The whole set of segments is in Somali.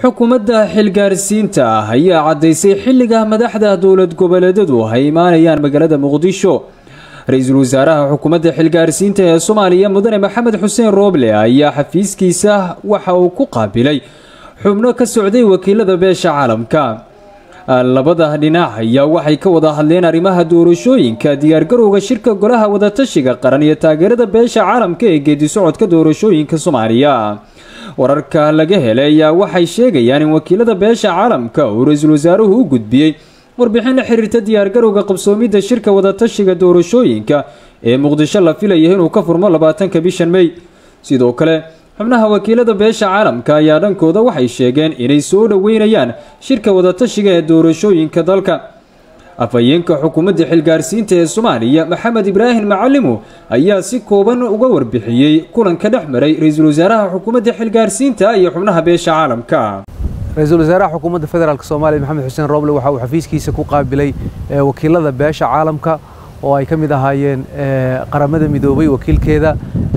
xukuumadda xilgaarsiinta ah ayaa caddaysay xilliga madaxda dowlad goboleedyadu ay imaanayaan magaalada muqdisho ra-iisul wasaaraha xukuumadda xilgaarsiinta ee soomaaliya mudane maxamed xuseen rooble ayaa xafiiskiisa waxa uu ku qaabilay xubno ka socday wakiilada beesha caalamka labada dhinac ayaa waxay ka wada hadleen arrimaha doorashooyinka diyaargarowga shirka golaha wadatashiga qaran iyo taageerada beesha caalamka ee geedi socodka doorashooyinka soomaaliya wararka laga helay ayaa waxay sheegayaan in wakiilada beesha caalamka uu ra-iisul wasaaruhu u gudbiyey warbixin la xiriirta diyaargarowga qabsoomidda shirka wadatashiga doorashooyinka ee muqdisho la filaya inuu ka furmo labaatanka bishan mey sidoo kale xubnaha wakiilada beesha caalamka ayaa dhankooda waxay sheegeen inay soo dhoweynayaan shirka wadatashiga ee doorashooyinka dalka afhayeenka xukuumadda xilgaarsiinta ee soomaaliya maxamed ibraahim macalimu ayaa si kooban uga warbixiyey kulanka dhex maray ra-iisul wasaaraha xukuumadda xilgaarsiinta iyo xubnaha beesha caalamka ra-iisul wasaaraha xukuumadda federaalk soomaaliya maxamed xuseen roble waxa uu xafiiskiisa ku qaabilay wakiilada beesha caalamka oo ay ka mid ahaayeen qaramada midoobay wakiilkeeda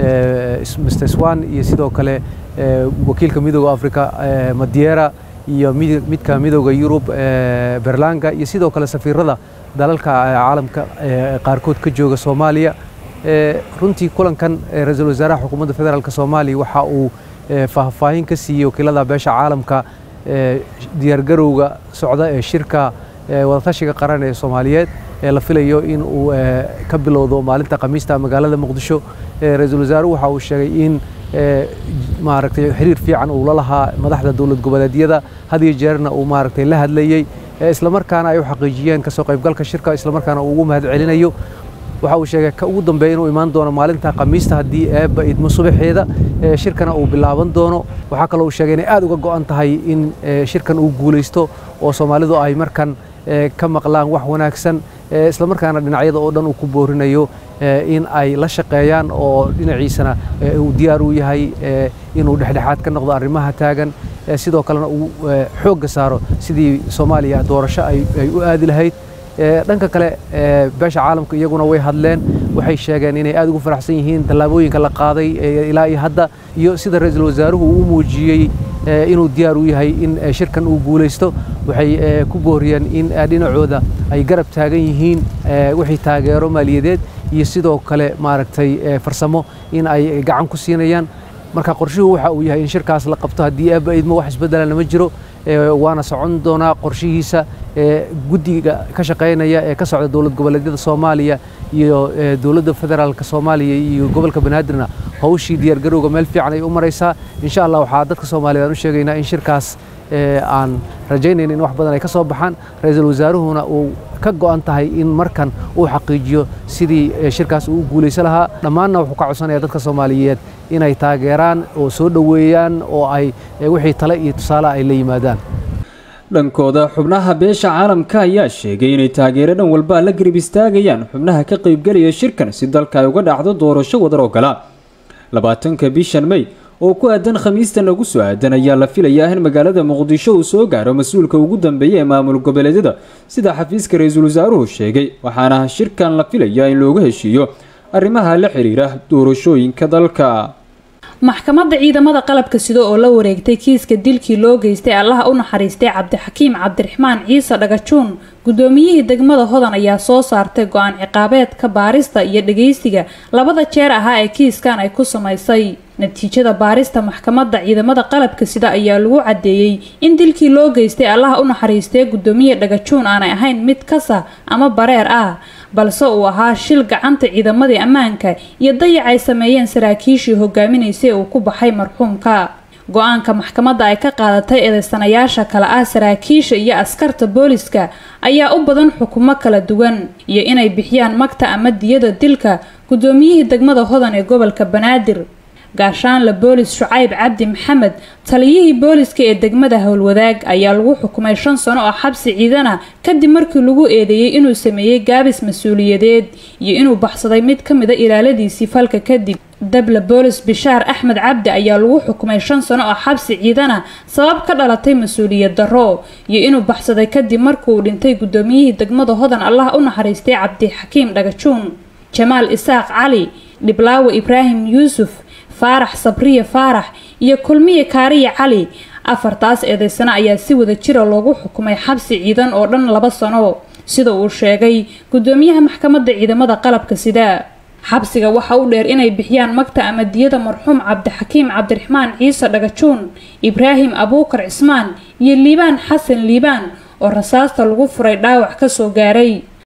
mr swan iyo sidoo kale wakiilka midooda africa madiera iyo midka midooda yurub berlanga iyo sidoo kale safiirada dalalka caalamka qaarkood ka jooga soomaaliya runtii kulankan ra-iisul wasaaraha xukuumadda federaalk soomaaliya waxa uu faahfaahin ka siiyey wakiilada beesha caalamka diyaargarowga socda ee shirka wadatashiga qaran ee soomaaliyeed ee la filayo in uu ka bilowdo maalinta khamiista magaalada muqdisho ra-iisul wasaaruhu waxa uu sheegay in maaragtay xiriir fiican uu la lahaa madaxda dowlad goboleedyada had iyo jeerna uu maaragtay la hadlayey islamarkaana ay u xaqiijiyeen kasoo qaybgalka shirka islamarkaana uu ugu mahad celinayo waxa uu sheegay ka ugu dambeeya inuu imaan doono maalinta khamiista haddii eebba idmo subaxeeda shirkana uu bilaaban doono waxaa kaloo uu sheegay inay aad uga go'an tahay in shirkan uu guulaysto oo soomaalidu ay markan ka maqlaan wax wanaagsan islamarkaana dhinacyada oo dhan uu ku boorinayo in ay la shaqeeyaan oo dhinaciisana uu diyaar u yahay inuu dhexdhexaad ka noqdo arrimaha taagan sidoo kalena uu xoogga saaro sidii soomaaliya doorasho ay u aadi lahayd dhanka kale beesha caalamka iyaguna way hadleen waxay sheegeen inay aad ugu faraxsan yihiin tallaabooyinka la qaaday ilaa iyo hadda iyo sida ra-iisul wasaaruhu uu u muujiyey inuu diyaar u yahay in shirkan uu guulaysto waxay ku booriyeen in dhinacooda ay garab taagan yihiin wixii taageero maaliyadeed iyo sidoo kale maaragtay farsamo in ay gacan ku siinayaan marka qorshuhu waxa uu yahay in shirkaas la qabto haddii aaba idmo wax isbeddelana ma jiro waana socon doonaa qorshihiisa guddiga ka shaqaynaya ee ka socda dowlad goboleedyada soomaaliya iyo dowladda federaalka soomaaliya iyo gobolka banaadirna hawshii diyaargarowga meel fiican ay u maraysaa insha allah waxaa dadka soomaaliyeed aan u sheegaynaa in shirkaas aan rajaynayn in wax badan ay ka soo baxaan ra-iisul wasaaruhuna uu ka go'an tahay in markan uu xaqiijiyo sidii shirkaas uu u guulaysan lahaa dhammaanna wuxuu ka codsanaya dadka soomaaliyeed inay taageeraan oo soo dhoweeyaan oo ay wixii tale iyo tusaale ay la yimaadaan dhankooda xubnaha beesha caalamka ayaa sheegay inay taageero dhan walba la garib istaagayaan xubnaha ka qaybgelaya shirkan si dalka ay uga dhacdo doorasho wadar ogola labaatanka bishan mey oo ku aadan khamiista nagu soo aadan ayaa la filayaa in magaalada muqdisho uu soo gaaro mas-uulka ugu dambeeya ee maamul goboleedyada sida xafiiska ra-iisul wasaaruhu sheegay waxaana shirkan la filayaa in looga heshiiyo arrimaha la xiriira doorashooyinka dalka maxkamadda ciidamada qalabka sida oo la wareegtay kiiska dilkii loo geystay allaha u naxariistay cabdixakiim cabdiraxmaan ciise dhagajuun guddoomiyihii degmada hodan ayaa soo saartay go-aan ciqaabeedka baarista iyo dhageysiga labada jeer ahaa ee kiiskan ay ku samaysay natiijada baarista maxkamadda ciidamada qalabka sida ayaa lagu cadeeyey in dilkii loo geystay allaha u naxariistay guddoomiye dhagajuun aanay ahayn mid kasa ama bareer ah balse uu ahaa shil gacanta ciidamadii ammaanka iyo dayac ay sameeyeen saraakiishii hogaaminaysay uu ku baxay marxuumka go-aanka maxkamadda ay ka qaadatay eedeysanayaasha kale ah saraakiisha iyo askarta booliska ayaa u badan xukumo kala duwan iyo inay bixiyaan magta ama diyada dilka guddoomiyihii degmada hodan ee gobolka banaadir gaashaanle boolis shucayb cabdi maxamed taliyihii booliska ee degmada howlwadaag ayaa lagu xukumay shan sano oo xabsi ciidana kadib markii lagu eedeeyey inuu sameeyey gaabis mas-uuliyadeed iyo inuu baxsaday mid ka mida ilaaladiisii falka kadib dable boolis bishaar axmed cabdi ayaa lagu xukumay shan sano oo xabsi ciidana sabab ka dhalatay mas-uuliyad darro iyo inuu baxsaday kadib markiuu dhintay guddoomiyihii degmada hodan allah u naxariistay cabdixakiim dhagajuun jamaal isaaq cali dhiblaawe ibraahim yuusuf faarax sabriye faarax iyo kulmiye kaariye cali afartaas eedeysano ayaa si wada jira loogu xukumay xabsi ciidan oo dhan laba sano sida uu sheegay gudoomiyaha maxkamadda ciidamada qalabka sida xabsiga waxa u dheer inay bixiyaan magta ama diyada marxuum cabdixakiim cabdiraxmaan ciise dhagajuun ibraahim abuukar cismaan iyo liibaan xasan liibaan oo rasaasta lagu furay dhaawac kasoo gaaray